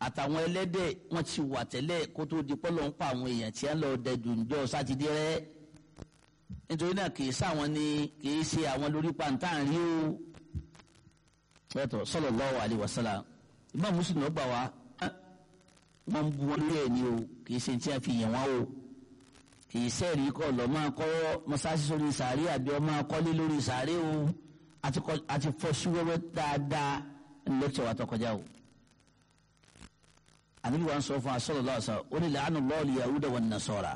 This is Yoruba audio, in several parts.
àtàwọn ẹlẹ́dẹ̀ wọ́n ti wà tẹ́lẹ̀ kó tó di pọ́lọ́ ń pa àwọn èèyàn tí wọ́n lọ dẹ̀dù ńjọ́ sátidé rẹ́ nítorí náà kì í sáwọn ni kì í ṣe àwọn lórí pàǹtà ń rí o pẹ̀tọ̀ sallallahu alaihi wasallam Imam Muslim ló gbà wá wọ́n ń bu wọn lórí ẹ̀ ní o kì í ṣe tí a fi yàn wọ́n o kì í sẹ́ẹ̀rí kọ́ lọ́ máa kọ́ mọ́sáàsì sórí sàárè àbí ọmọ akọ́lé lórí sàárè o àti fọ́ sí wẹ́wẹ́ dáadáa ní lẹ́kítọ̀ wa tó kọjá o àbí wọn sọ fún asọlọlọ ọsọ ó ní làánù lọọlì yahuda wọn nasọra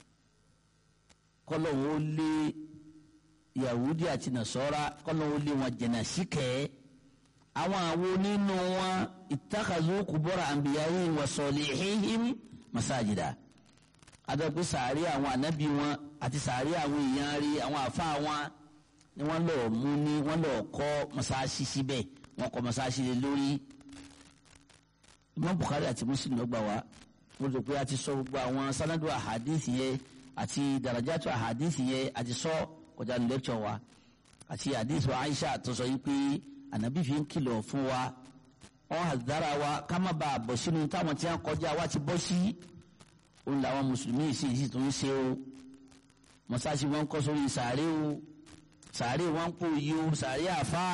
kọlọ wọn lé yahudi àti nasọra kọlọ wọn lé wọn jẹnà síkẹ àwọn àwọn nínú wọn ìtàkàzú kúbọrọ àǹbíyáyé wọn sọlẹ híhìm masajida adọ́pẹ́ sàárẹ̀ àwọn ànábì wọn àti sàárẹ̀ àwọn èèyàn rí àwọn àfa wọn ni wọ́n lọ mú ní wọ́n lọ kọ́ mọ́sáàsì síbẹ̀ wọ́n kọ́ mọ́sáàsì lé lórí imam bukhari àti muslim ló gbà wá mo rò pé a ti sọ gbogbo àwọn sanadu ahadithi yẹn àti darajatu ahadithi yẹn a ti sọ kọjá ní lecture wa àti hadithu aisha tó sọ yìí pé anabi fi ń kìlọ̀ fún wa wọn àdára wa ká má bàa bọ̀ sínú táwọn tí wọn kọjá wa ti bọ́ sí òun làwọn mùsùlùmí sì sì tún ń ṣe o mọ́sáàsì wọn kọ́ sórí sàárè o sàárè wọn kò yí o sàárè àfáà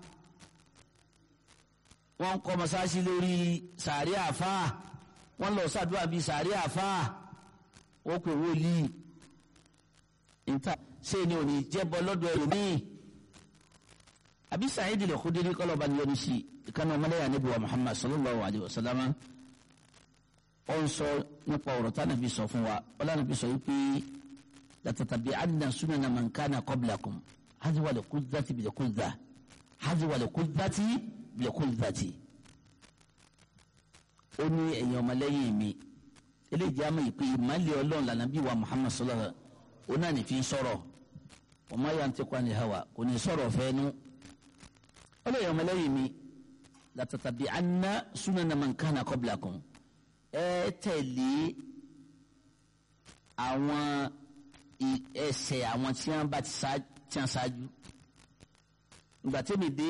wọ́n kọ́ masáàsì lórí sàárẹ̀ àfáà wọ́n lọ sàdúrà bíi sàárẹ̀ àfáà wọ́n pè wọ́ọ̀lì níta ṣé ni ò ní jẹ́bọ lọ́dọ̀ ẹlòmíì àbí Sa'id al-Khudri kọ́lọ́ba ni yọnu sí ìkànnì ọmọlẹ́yà níbi wa Muhammad sallallahu alayhi wa sallam ó ń sọ nípa ọ̀rọ̀ tá nàbí sọ fún wa ọlá nàbí sọ wípé latatabi'anna sunana man kana qablakum haziwa likudzati bilikudza haziwa likudzati bilikuddzati ó ní ẹ̀yin ọmọlẹ́yìn mi eléyìí àmọ́ ìpè ìmọ̀lẹ́ ọlọ́run lànà bí wa Muhammad sallallahu alayhi wa sallam ó náà ní fi ń sọ̀rọ̀ wa ma yantiqu anil hawa kò ní sọ̀rọ̀ fẹ́nu ó lè ẹ̀yin ọmọlẹ́yìn mi latatabi'anna sunana man kana qablakum ẹ tẹ̀lé àwọn ẹsẹ̀ àwọn tí wọ́n bá ti ṣáájú ìgbà tẹ́mi dé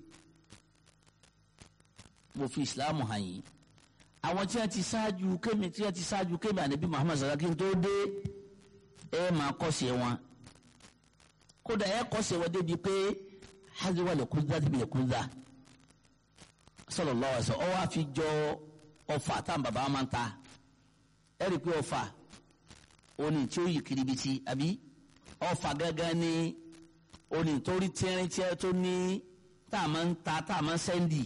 mo fi islam hàn yín àwọn tí wọ́n ti ṣáájú kémi tí wọ́n ti ṣáájú kémi ànábì muhammad sallallahu alaihi wasallam tó dé ẹ máa kọ́sẹ̀ wọn kódà ẹ kọ́sẹ̀ wọn débi pé haziwa lè kúndà débi lè kúndà sallallahu alaihi wasallam ọ wá fi jọ ọfà tá bàbá máa ń ta ẹ rí i pé ọfà oní tí ó yí kiribiti àbí ọfà gángan ní oní torí tẹ́rín tí ẹ tó ní tá a máa ń ta tá a máa ń sẹ́ndì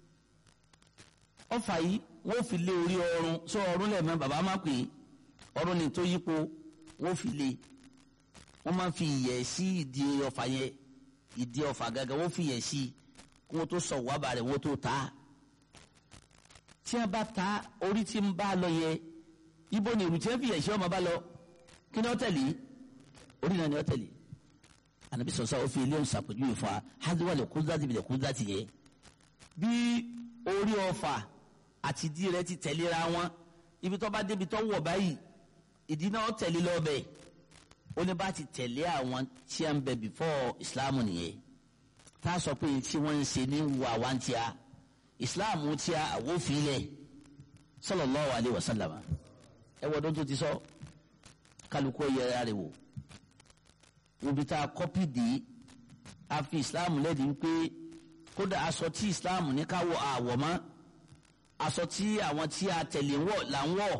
ọfà yìí wọ́n fi lé orí ọrùn sọ ọrùn lẹ́ẹ̀mọ́ bàbá máa pè é ọrùn ní tó yípo wọ́n fi lé wọ́n máa fi ìyẹ̀ sí ìdí ọfà yẹn ìdí ọfà gángan wọ́n fi ìyẹ̀ sí kí wọ́n tó sọ wàbà rẹ̀ wọ́n tó ta á tí a bá ta orí tí ń bá lọ yẹ ibo ni ìrùtí ẹ fi ẹ̀ṣẹ́ ọmọ bá lọ kí ni ó tẹ̀lé orí náà ni ó tẹ̀lé ànábi sọ̀sọ́ ó fi ilé ń sàpèjúwe fún wa hádùwà lè kúndà tìbí lè kúndà tì yẹ bí orí ọfà àti ìdí rẹ̀ ti tẹ̀léra wọn ibi tó bá débi tó wọ̀ báyìí ìdí náà ó tẹ̀lé lọ́bẹ̀ ó ní bá ti tẹ̀lé àwọn tí a ń bẹ before Islam nìyẹn tá a sọ pé tí wọ́n ń ṣe ní wù àwọn tí a islam tí a àwòfin lẹ sallallahu alayhi wa sallam ẹ wọ́n dọ́n tó ti sọ kálukú yẹra rẹ wò òbí tá a kọ́pì dé a fi islam lẹ́dí wípé kódà aṣọ tí islam ní ká wọ àwọ̀ mọ́ aṣọ tí àwọn tí a tẹ̀lé wọ̀ là ń wọ̀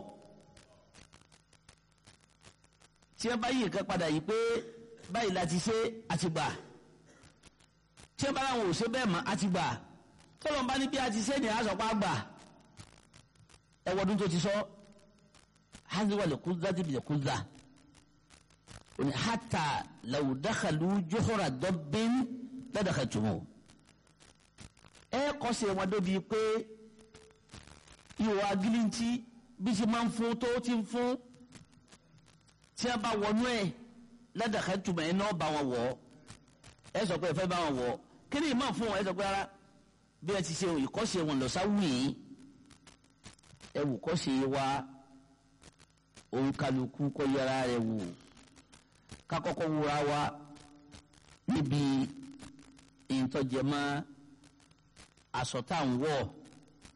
tí ẹ bá yí nǹkan padà yìí pé báyìí la ti ṣe àti gbà tí ẹ bá láwọn ò ṣe bẹ́ẹ̀ mọ́ àti gbà tọ́lọ̀ bá ní bí a ti ṣe ní àṣọpá gbà ẹwọ́dún tó ti sọ haziwa lè kúndà dìbì lè kúndà òní hàtà làwùdákàlù jọ́hóra dọ́bìn ládàkà tùmọ̀ ẹ kọ́sẹ̀ wọn débi pé ìwà gíríntì bí ti máa ń fún tó ti ń fún tí a bá wọnú ẹ ládàkà tùmọ̀ ẹ náà bá wọn wọ̀ ẹ sọ pé ẹ fẹ́ bá wọn wọ̀ kí ni ìmọ̀ fún wọn ẹ sọ pé rárá bí ẹ ti ṣe ìkọ́ṣe wọn lọ sáwùí ẹ wù kọ́ṣe wa òun kálukú kọ́ yẹra rẹ wò kakọ́kọ́ wúra wa níbi ìtọ́jẹmọ́ aṣọ tá à ń wọ̀